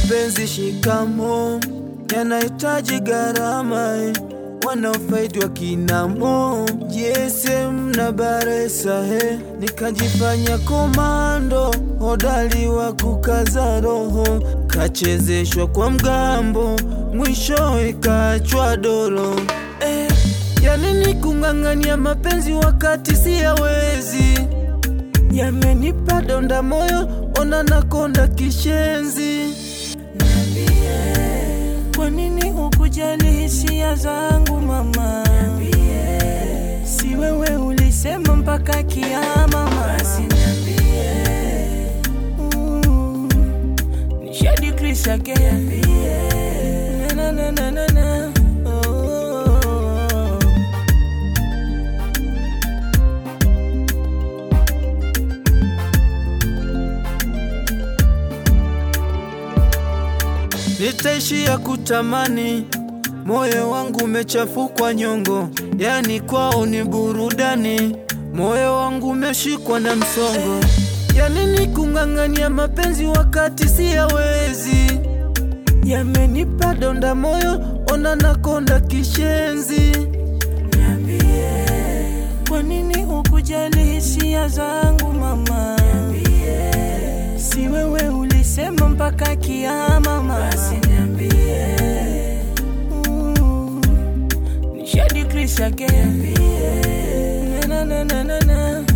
mapenzi shikamo yanahitaji gharama eh. wanaofaidi wakinamo jesem na baresa he nikajifanya komando hodari wa kukaza roho kachezeshwa kwa mgambo mwisho ikachwa dolo eh, yanini kung'ang'ania mapenzi wakati siyawezi yamenipa donda moyo ona nakonda kishenzi Niambie, kwa nini hukujali hisia zangu mama? Niambie, si wewe ulisema mpaka kiama mama? Basi niambie, mm, ni Shady Chris again. Niambie, na na na na na, oh. nitaishia kutamani, moyo wangu umechafukwa nyongo, yani kwao ni burudani, moyo wangu umeshikwa na msongo, yani ni kung'ang'ania mapenzi wakati siyawezi, yamenipa donda moyo, ona nakonda kishenzi. Niambie, kwa nini hukujali hisia zangu mama? Niambie, si wewe ulisema mpaka kiama mama? Basi niambie, mm, ni Shady Chris again. Niambie, na na na na na.